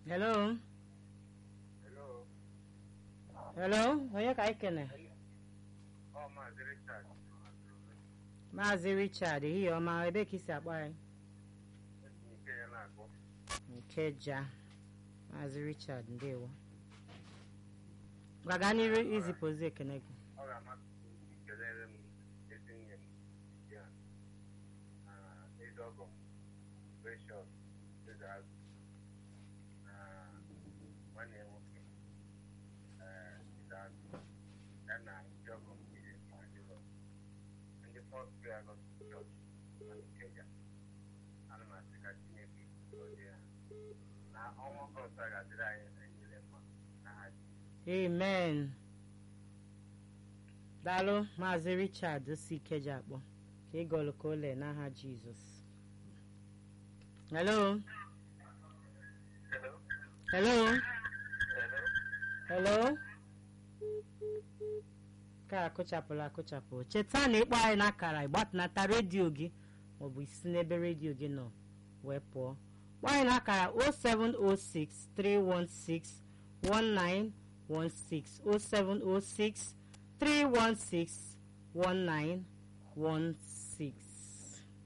hello Hello. hello onye ka anyị kene Ọ Maazị Richard. maazị richard ehihie ọma ebe ka isi akpọ anyị Nke ya na-akpọ. nkeja maazị richard ndewo gwaga n'iru izipụ ozi ekene gị Ọ ga-amasị m ikelere m ezi nwunye m ya na ezi ọgọ m Precious Ezeazụ na nwanne ya nwoke eh, Ezeazụ ya na ndị ọgọ m niile ma dịrọ ndị First Prayer Gospel Church na Nkeja ana m asị ka Chineke gọzie ha na ọnwa ọzọ a ga-adịrị anyị niile mma n'aha Jizọs. amen daalụ maazị richard si ikeja akpọ ka ịgọlụ ka ole n'aha jizọs hello Hello. hello Hello. hello ka akụchapụla akụchapụ cheta na ịkpọ anyị n'akara ịgbatunata redio gị maọbụ isi n'ebe redio gị nọ wee pụọ kpọọ anyị n'akara 0706 316 1916 0706 316 1916